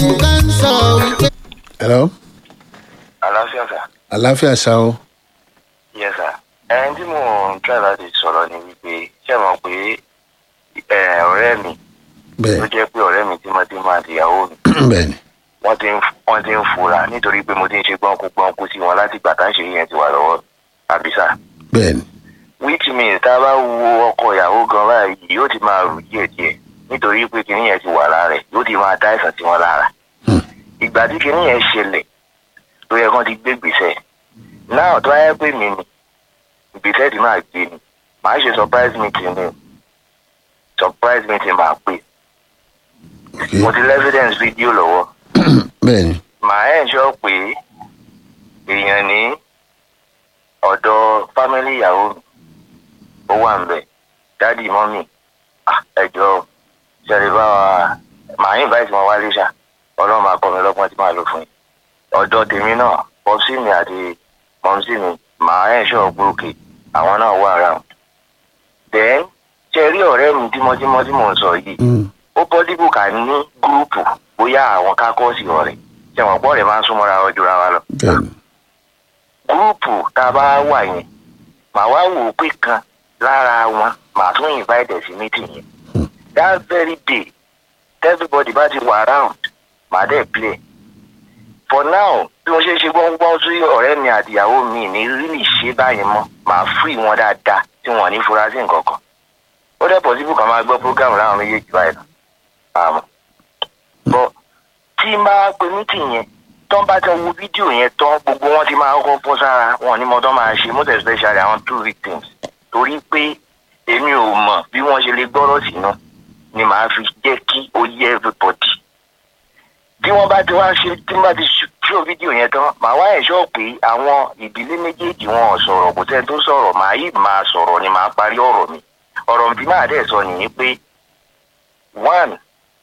hello àlàáfíà sà. àláfíà ṣá o yes sà. ẹni tí mò ń try láti sọ̀rọ̀ ni wípé ṣé mọ̀ pé ẹ, ọ̀rẹ́ mi tó bẹ́ẹ̀ jẹ́ pé ọ̀rẹ́ mi tímọ́tímọ́ àti ìyàwó mi bẹ́ẹ̀ ni wọ́n ti ń wọ́n ti ń fura nítorí pé mo ti ń ṣe gbọ́nkú gbọ́nkú sí wọn láti gbà tá à ń ṣe yẹn ti wà lọ́wọ́ àbí sà. bẹ́ẹ̀ ni which means tá a bá wo ọkọ ìyàwó gan báyìí yóò ti máa rù díẹ̀díẹ̀ nítorí pé kinní yẹn ti wà lára ẹ̀ yóò ti máa dá àìsàn sí wọn lára. Hmm. ìgbà tí kinní yẹn ṣẹlẹ̀ ló yẹ kán ti gbé gbèsè náà tó ayé pé mi ni ìgbésẹ̀ tí máa gbé ni màá ṣe surprise meeting ni surprise meeting máa pè ok mo ti lẹ́ evidence fídíò lọ́wọ́ bẹ́ẹ̀ ni màá ẹ̀ sọ pé èèyàn ní ọ̀dọ̀ fámílì ìyàwó mi ó wà ń bẹ̀ dádì mọ́mì ah, ẹjọ́ ṣẹlẹ̀ bá wa màá invite wọn wálé ṣá ọlọ́run máa kọ́ mi lọ́gbọ́n tí màá lò fún yín ọ̀dọ̀ tèmi náà pọ́psí mi àti mọ́mísí mi màá ẹ̀ sọ pé òkè àwọn náà wà around then ṣe rí ọ̀rẹ́ mi tímọ́tímọ́ tí mò ń sọ yìí Mm, ó pọ́sibú ká ní gúrúùpù bóyá àwọn kákọ́ọ̀sì ọ̀rẹ́ ṣe wọ́n pọ̀ rẹ̀ máa ń súnmọ́ra wọn jura wa lọ. bẹ́ẹ̀ ni gúrúùpù tá a bá wà yẹn màá wá wò ó pé kan lára wọn màá tún invite sí meeting yẹn. that very day everybody bá ti wà around màá dẹ̀ play. for now bí wọ́n ṣe ṣe gbọ́ngbọ́n sí ọ̀rẹ́ mi àtìyàwó mi ní really ṣe báyìí mọ́ màá free wọn dáadáa tí wọ́n ní fura sí nǹkan kan. ó dẹ̀ possible kan máa gbọ́ program láwọn méjèèjì báyìí lọ. àmọ́ bọ́ tí n bá pe meeting yẹn tó ń bá tẹ wo fídíò yẹn tán gbogbo wọn ti máa kọ́ bọ́ sára wọn ní mo tán máa ṣe most especially àwọn two victims torí pé èmi ò mọ̀ bí wọ́n ṣe lè gbọ́rọ̀ sínú ni màá fi jẹ́ kí ó yẹ everybody tí wọ́n bá ti wá ṣe tí wọ́n bá ti ṣó fídíò yẹn tán màá wá ẹ̀ṣọ́ pé àwọn ìdílé méjèèjì wọn ò sọ̀rọ̀ kò sẹ́ni tó sọ̀rọ̀ màá yìí máa sọ̀rọ̀ ni màá parí ọ̀rọ̀ mi ọ̀rọ̀ tí màá dẹ̀ sọ nìyí pé one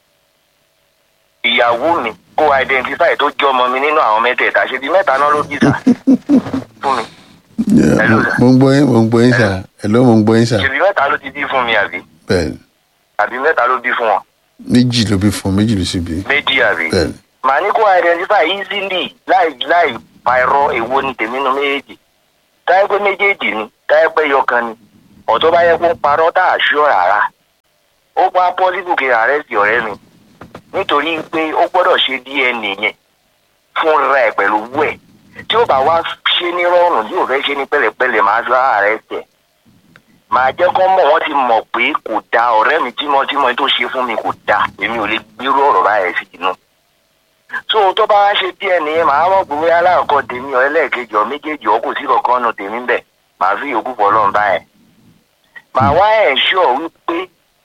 ìyàwó mi kó identify tó jẹ́ ọmọ mi nínú àwọn mẹ́tẹ̀ẹ̀ta ṣe bí mẹ́ta náà ló bí sà fún mi Yeah, Hello, mo- sir. mo ń gbọ́ yín mo ń gbọ́ yín sà hello mo ń gbọ́ yín sà ṣe bí mẹ́ta ló ti bí fún mi àbí bẹ́ẹ̀ ni àbí mẹ́ta ló bí fún wọn méjì ló bí fún méjì ló sì bí méjì àbí bẹ́ẹ̀ ni màá ní kó identify easily láì láì pa irọ́ èwo ni tèmi nu méjèèjì táyé pé méjèèjì ni táyé pé yọkan ni ọ̀tọ́ bá yẹ kó ń parọ́ tá a ṣọ́ rárá ó pa pọ́sibù kí ààrẹ sí ọ̀rẹ́ mi nítorí pé ó gbọ́dọ̀ ṣe dna yẹn fúnra ẹ̀ pẹ̀lú owó ẹ̀ tí ó bá wá ṣe ní rọrùn tí ò fẹ́ ṣe ní pẹ̀lẹ́pẹ̀lẹ́ máa sọ ààrẹ tẹ̀ máa jẹ́ kó mọ̀ wọ́n ti mọ̀ pé kò da ọ̀rẹ́ mi tímọ́tímọ́ tó ṣe fún mi kò da èmi ò lè gbérú ọ̀rọ̀ báyẹn sí inú so tó bá wá ṣe díẹ̀ nìyẹn màá mọ̀ pé bóyá aláàkọ́ tèmi ọ̀ ẹlẹ́ẹ̀kejì ọ̀ méjèèjì ọ̀ kò sí kankan nù tèmi bẹ̀ màá fi yòókù fọ́ lọ́n báyẹn. màá wá ẹ̀ ṣọ́ wípé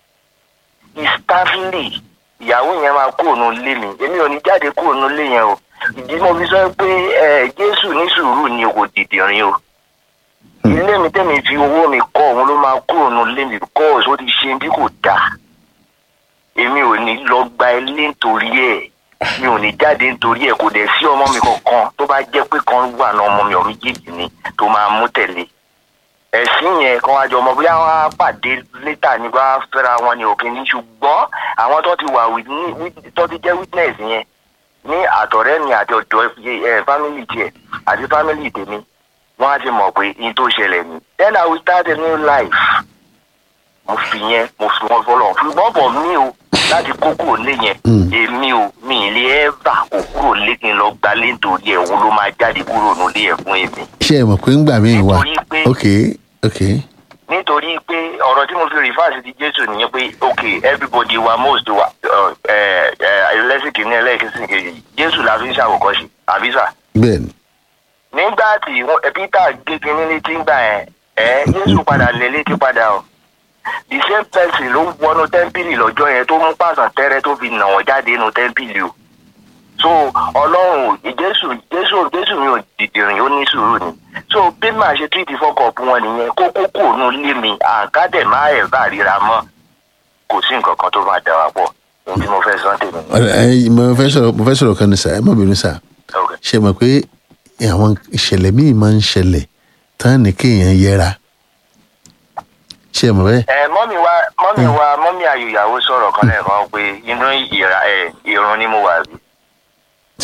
ìstáfìlì ìyàwó yẹn máa kó òun lé mi èmi ò ní jáde kó òun lé yẹn o ìdí mo fi sọ pé ẹ jésù ní sùúrù ni kò dìde rin o ilé mi tẹ́mi fi owó mi kọ́ òun ló máa kó òun lé mi kọ́ ọ̀ṣọ́ ti ṣe bí kò dáa èmi ò ní lọ gba ilé nítorí ẹ̀ mi ò ní jáde nítorí ẹ̀ kò dẹ̀ sí ọmọ mi kankan tó bá jẹ́ pé kan wà ní ọmọ mi ọ̀ méjèèjì ni tó máa mú tẹ̀lé ẹ̀sìn yẹn kan wájú ọmọ bóyá wọn á pàdé létà ní bá fẹ́ra wọn ní òkè ní ṣùgbọ́n àwọn tó ti wà with- ní- with- tó ti jẹ́ witness yẹn ní àtọ̀rẹ́ mi àti ọ̀dọ́ ẹ̀ family tiẹ̀ àti family tèmi wọ́n á ti mọ̀ pé in tó ṣẹlẹ̀ ni then I will start a new life mo fi yẹn mo fi wọn fọlọ ṣùgbọ́n bọ̀ mí o láti kó kúrò lé yẹn Mm. èmi ò mi ì lè ẹ́fà kó kúrò lé kí n lọ gbalé nítorí ẹ̀ òun ló máa jáde kúrò nílé ẹ̀ fún èmi ṣé ẹ mọ̀ pé ń gbà mí wà Nítorí pé- ok ok nítorí pé ọ̀rọ̀ tí mo fi rìfáàsì ti jésù nìyẹn pé ok everybody wa most wa ẹlẹ́sìn kìíní ẹlẹ́sìn kejì jésù la fi ń ṣàwòkọ́ṣe àbí sà bẹ́ẹ̀ ni nígbà tí wọ́n- ẹ, peter gé kinní létí ńgbà yẹn ẹ jésù padà lé létí padà o the same person ló wọnú tẹ́ḿpìlì lọ́jọ́ yẹn tó mú pàṣán tẹ́rẹ́ tó fi nà wọ́n jáde nínú tẹ́ḿpìlì o so ọlọ́run ò jésù jésù jésù mi ò dìdìrìn ó ní sùúrù ni so bí màá ṣe tírìtì fọkọọpù wọn nìyẹn kó kókó òun lé mi àǹkádẹ má ẹ bá ríra mọ́ kò sí nǹkan kan tó máa dà wá pọ̀ ohun tí mo fẹ́ sọ tèmi ni. Ọ̀rẹ́, ẹ, mo fẹ́ sọ̀rọ̀ mo fẹ́ sọ̀rọ̀ kan ní sà ẹ má bínú sà Okay. ṣe mọ̀ pé àwọn ìṣẹ̀lẹ̀ míì máa ń ṣẹlẹ̀ tán ní kéèyàn yẹra ṣe mọ̀ bẹ́ẹ̀ ẹ mọ́mí wa mọ́mí wa mọ́mí ayòyàwó sọ̀rọ̀ kan lẹ́ẹ̀kan pé inú ìra ẹ ìrun ni mo wà rí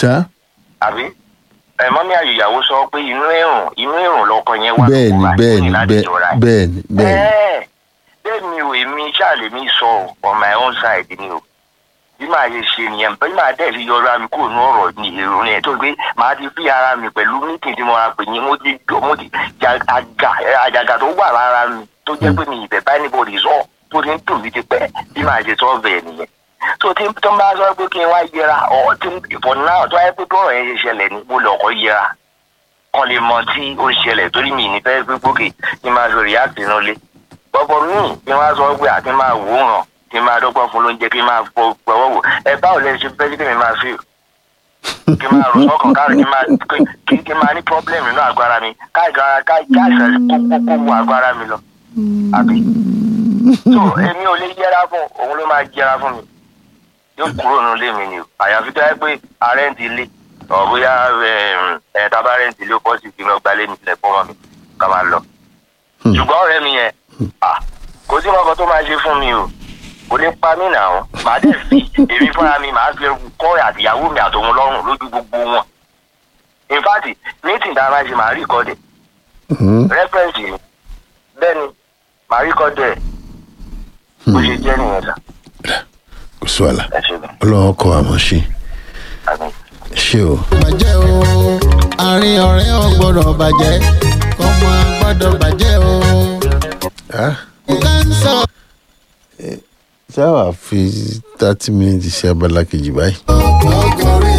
ṣá àbí ẹ mọ́mí àyùyàwó sọ pé inú ẹ̀rùn inú ẹ̀rùn lọkọ yẹn wà bẹ́ẹ̀ ni kó wá bẹ́ẹ̀ ni ní láti bẹ́ẹ̀ jọra ẹ̀. bẹ́ẹ̀ ni bẹ́ẹ̀ ni Ẹ́ẹ̀, bẹ́ẹ̀ mi ò èmi ṣáàlè mi sọ ọ́, on my own side ni o bí màá yẹ ṣe nìyẹn bí màá dẹ̀ fi yọra mi kúrò ní ọ̀rọ̀ ní èrò yẹn tó gbé màá ti fi ara mi pẹ̀lú mítìn tí mo ra pè yín mo ti jọ mo ti ja- àga àjàgà tó wà lára mi tó jẹ́ pé mi ìbẹ̀ bá anybody sọ tó ti ń tò mí ti pẹ́ bí màá ṣe sọ bẹ́ẹ̀ nìyẹn tó tí tó ń bá sọ pé kí n wá yẹra ọ̀ tí for now tó wáyé pé bọ́ọ̀rọ̀ yẹn ṣe ṣẹlẹ̀ ní mo lọ́kọ̀ yẹra kan lè mọ tí ó ń ṣẹlẹ̀ torí mi ní fẹ́ gbé gbókè kí n máa fi react nínú ilé bọ́bọ̀ míì kí n wá sọ pé àti máa wò ó ràn kí n máa dọ́gbọ́n fún lóúnjẹ kí n máa fọ gbọ́wọ́ wò ẹ báwo lẹ ṣe fẹ́ kí mi máa fi kí n máa rò sọ́kàn káàrí kí n máa kí kí n máa ní problem nínú àgọ́ ara mi káàgara káàṣà kó kó kó wo àgọ́ ara mi lọ àbí so èmi ò lè yẹra fún òun ló máa yẹra fún mi yóò kúrò nínú ilé mi ni o àyàfi tó yẹ pé àrẹ́ǹtì ilé ọ̀ bóyá ẹ̀ tábà rẹ́ǹtì ilé ó pọ̀ sí kí n lọ gbalé mi sílẹ̀ fún mi ká máa lọ ṣùgbọ́n ọ̀rẹ́ mi yẹn ah, kò sí nǹkan tó máa ṣe fún mi o kò ní pa mí nà ó màá dẹ̀ fi èmi fúnra mi màá fi kọ́ àtìyàwó mi àtòun lọ́rùn lójú gbogbo wọn in fact meeting tá a máa ṣe màá rí ìkọ́dẹ̀ Mhm. reference ni bẹ́ẹ̀ ni màá rí ìkọ́dẹ̀ bó ṣe jẹ́ nìyẹn sà kò sí wàhálà ẹ ṣe gan ọlọ́run kọ́ àmọ́ ṣe àmì. ṣé o bàjẹ́ o àárín ọ̀rẹ́ ò gbọ́dọ̀ bàjẹ́ kọ́mọ gbọ́dọ̀ bàjẹ́ o. Ah, nǹkan ń sọ ṣé wàá fi thirty minutes ṣe abala kejì báyìí ọgọ́rin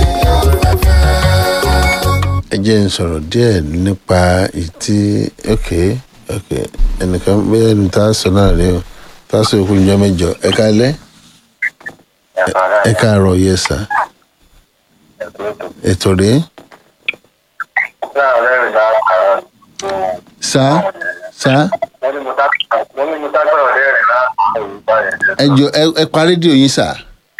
afẹ́fẹ́. ẹ jẹ́ n sọ̀rọ̀ díẹ̀ nípa ìtí ok ok ẹnìkan bẹ́ẹ̀ ẹni tá a sọ náà rèé o tá a sọ òkú ìjọ mẹ́jọ ẹ káalẹ́ ẹ káàárọ̀ yẹ sà ètò rèé sà sà ẹ jọ ẹ ẹ pa rédíò yín sà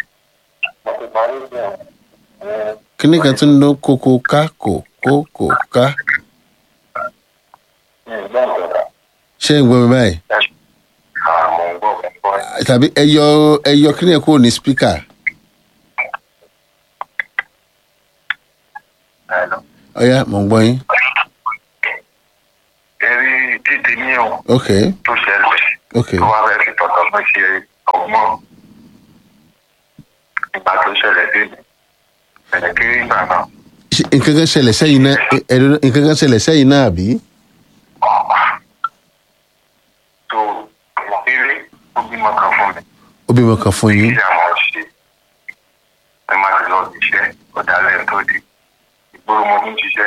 kíní kan tún ló kókó ká kò kókó ká ṣé ń gbọ́ mi báyìí tàbí ẹ yọ ẹ yọ kíní ẹ kúrò ní spíkà ọ̀yá mò ń gbọ́ yín Ẹ̀rí dídì ní ọ̀ ok tó ṣẹlẹ̀ ok tó wá fẹ́ fi tọ̀tọ̀ lọ ṣe ọgbọ́n ìgbà tó ṣẹlẹ̀ dé ní ẹ̀jẹ̀ kiri ìgbà náà. Ṣé nǹkan kan ṣẹlẹ̀ sẹ́yìn náà ẹ- ẹ nǹkan kan ṣẹlẹ̀ sẹ́yìn náà àbí tó ilé ó bímọ kan fún mi ó bímọ kan fún yín kí àwọn ṣe ẹ má ti lọ iṣẹ́ ọ̀dàlẹ̀ tó di ìgboro mo ti ń ṣiṣẹ́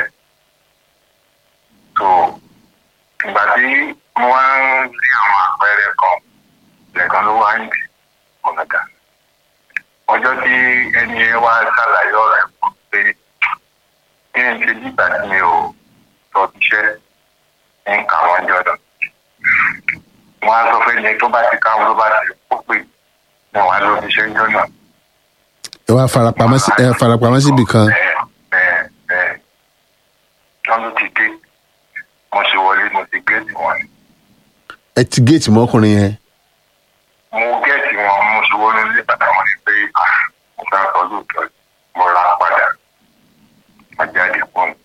tó ìgbà tí mo wá ń rí àwọn àpẹẹrẹ kan lẹ́ẹ̀kan ló wá ń dì ọ̀nàdà ọjọ́ tí ẹni ẹ wá ṣàlàyé ọ̀rọ̀ ẹ̀ fún mi pé kí n ṣe nígbà tí mi ò sọ iṣẹ́ ń kà wọ́n jọ̀dọ̀ wọn á sọ fẹ́ ni tó bá ti káwọn ló bá ti kó pè wọn wá ló fi ṣe ń jọ́nà. ẹ wá farapamọ́ sí ẹ farapamọ́ síbì kan bẹ́ẹ̀ bẹ́ẹ̀ bẹ́ẹ̀ wọ́n ló ti dé mo ṣe wọlé mo ti géètì wọn ni. ẹ ti géètì mọ́kùnrin yẹn mo géètì wọn mo ṣe wọlé ní bàtà wọn ni pé ah, mo fẹ́ sọ lóòótọ́ mo ra padà mo jáde pọ̀ mi.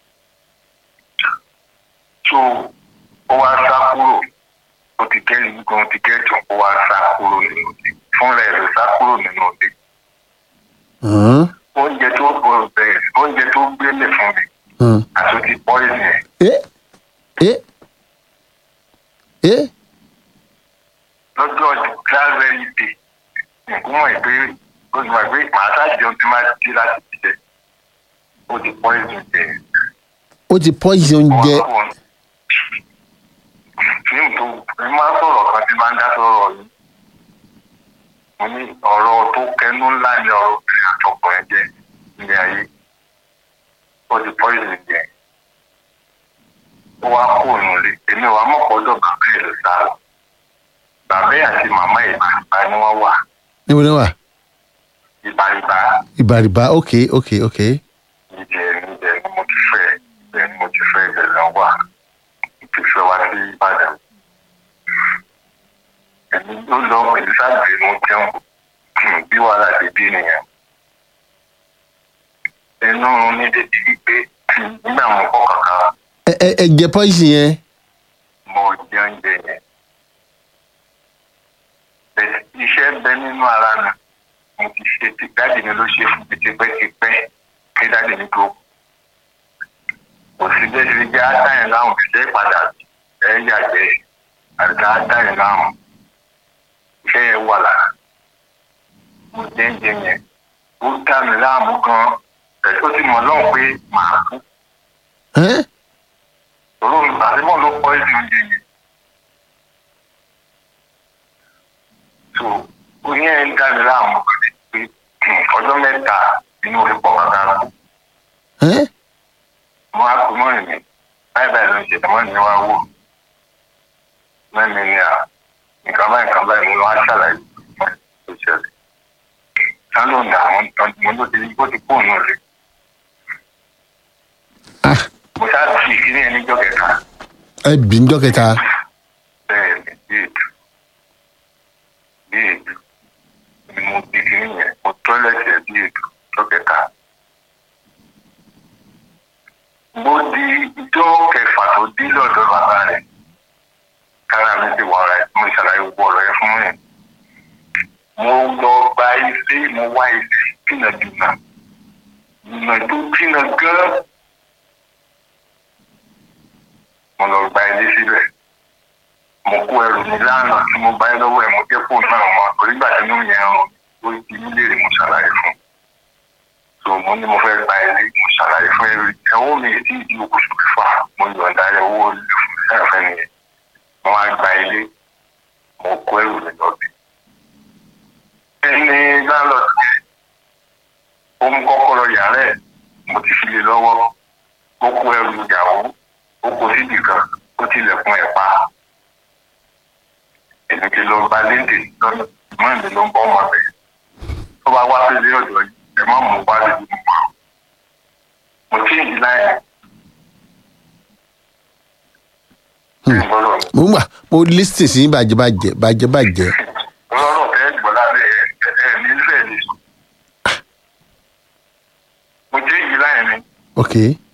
so ó wá sá kúrò ó ti gẹ́ẹ̀tì gan ti gẹ́ẹ̀tì ó wá sá kúrò nínú ilé fúnra ẹ̀ ló sá kúrò nínú ilé. Hàn, oúnjẹ tó gbọ́dọ̀ bẹ̀rẹ̀ oúnjẹ tó gbélé fún mi hàn. àti ó ti poison ẹ̀ ẹ ẹ ẹ lọ́jọ́ that very day nǹkan mọ̀ pé ó ti mọ̀ pé màá ṣàjẹun tí máa jí láti jíjẹ ó ti poison ẹ̀ ó ti poison oúnjẹ fíìmù tó ẹ máa ń sọ̀rọ̀ kan tí máa ń dá sọ̀rọ̀ yìí mo ní ọ̀rọ̀ tó kẹnu ńlá ni ọ̀rọ̀ obìnrin àtọkùnrin jẹ́ ilé ayé ó ti poison jẹ ó wá kó òun lé èmi ò wá mọ̀ pọ́jọ́ bàbá ẹ̀ ló sá lọ bàbá ẹ̀ àti màmá ẹ̀ ìbàrìbà ni wọ́n wà níbo ni wà ìbàrìbà ìbàrìbà ok ok ok ìjẹ níbẹ̀ ni mo ti fẹ́ ibẹ̀ ni mo ti fẹ́ ibẹ̀ lọ wà mo ti fẹ́ wá sí ìbàdàn èmi ló lọ pẹ̀lú sáàgbé mo jẹun bí wàhálà ti bí nìyẹn ẹ nínú ní dédé wípé nígbà mo kọ́ kankan ẹ ẹ ẹ jẹ pọ́ìsì yẹn mo jẹ oúnjẹ yẹn. Bẹ́ẹ̀ iṣẹ́ bẹ nínú ara mi mo ti ṣe ti dáàdì mi ló ṣe fún mi tipẹ́tipẹ́ kí dáàdì mi tó kú. kò sí bẹ́ẹ̀ ti jẹ́ átáyìn láwọn ìṣe padà ẹ̀ yàgbẹ́ àti átáyìn láwọn iṣẹ́ yẹn wà lára. mo jẹ́ ń jẹ yẹn ó dá mi láàmú gan-an ẹ̀ tó ti mọ̀ lọ́hùn pé màá kú. ẹ́ òun àdébọ̀ ló pọ́ ẹ̀sìn oúnjẹ yẹn. so oyin ẹ̀ ń dá mi láàmú pé ọjọ́ mẹ́ta inú orí pọ̀ kankan kú. ẹ́ mo á kú mọ́rin mi báyìí báyìí ló ń ṣe tẹ̀mọ́ ní wá wò mẹ́rin ni à nǹkan báyìí nǹkan báyìí mo wá ṣàlàyé fún ẹ̀ tó ṣẹlẹ̀ sálọ ní àwọn mo ló ti bó ti kú òun rè ah mo ṣáà ti kí ní ẹni jọ kẹta ẹ bì ń jọ kẹta bẹ́ẹ̀ ni bí ètò bí ètò ni mo bí kí nìyẹn mo tọ́lẹ̀tì ẹ̀ bí ètò jọ kẹta. mo di ijó kẹfà tó dé lọ́dọ̀ bàbá rẹ̀ kára mi ti wà rẹ̀ mo ṣàlàyé gbogbo ọ̀rọ̀ yẹn fún yẹn. mo lọ gba ilé mo wá ilé jìnnàjìnnà jìnnà tó jìnnà gan. mo lọ gba ilé síbẹ̀ mo kó ẹrù mi lánàá tí mo bá yẹ lọ́wọ́ ẹ̀ mo jẹ́ fóònù náà mọ́ torí gbà tí inú yẹn rún ó di mí léèrè mo ṣàlàyé fún un so mo ní mo fẹ́ gba ilé mo ṣàlàyé fún ẹrù ẹ̀wọ́ mi tí ìdí oṣù fà mo yọ̀ǹda owó ẹ̀fẹ́ nìyẹn mo wá gba ilé mo kó ẹrù mi lọ bí. ẹni lálọ́ọ̀dù yẹn ó mú kọ́kọ́rọ́ yàrá ẹ̀ mo ti fi lé lọ́wọ́ ó kó ẹrù ìyàwó ó kó síbì kan ó tilẹ̀kùn ẹ̀ pa èmi ti lọ bá léde lọ́nà mọ́ èmi ló ń bọ́ ọmọ rẹ̀ tó bá wá sí ilé ọ̀dọ́ yìí ẹ má mú wá lè mú wa mo tí ì láyé ìgbọ́rọ̀ mo ń gbà mo lísìn sí bàjẹ́bàjẹ́ bàjẹ́bàjẹ́ lọ́rọ̀ tẹ́ gbọ́ lábẹ́ ẹ̀ ẹ̀ nífẹ̀ẹ́ ni mo tí ì láyé ni ok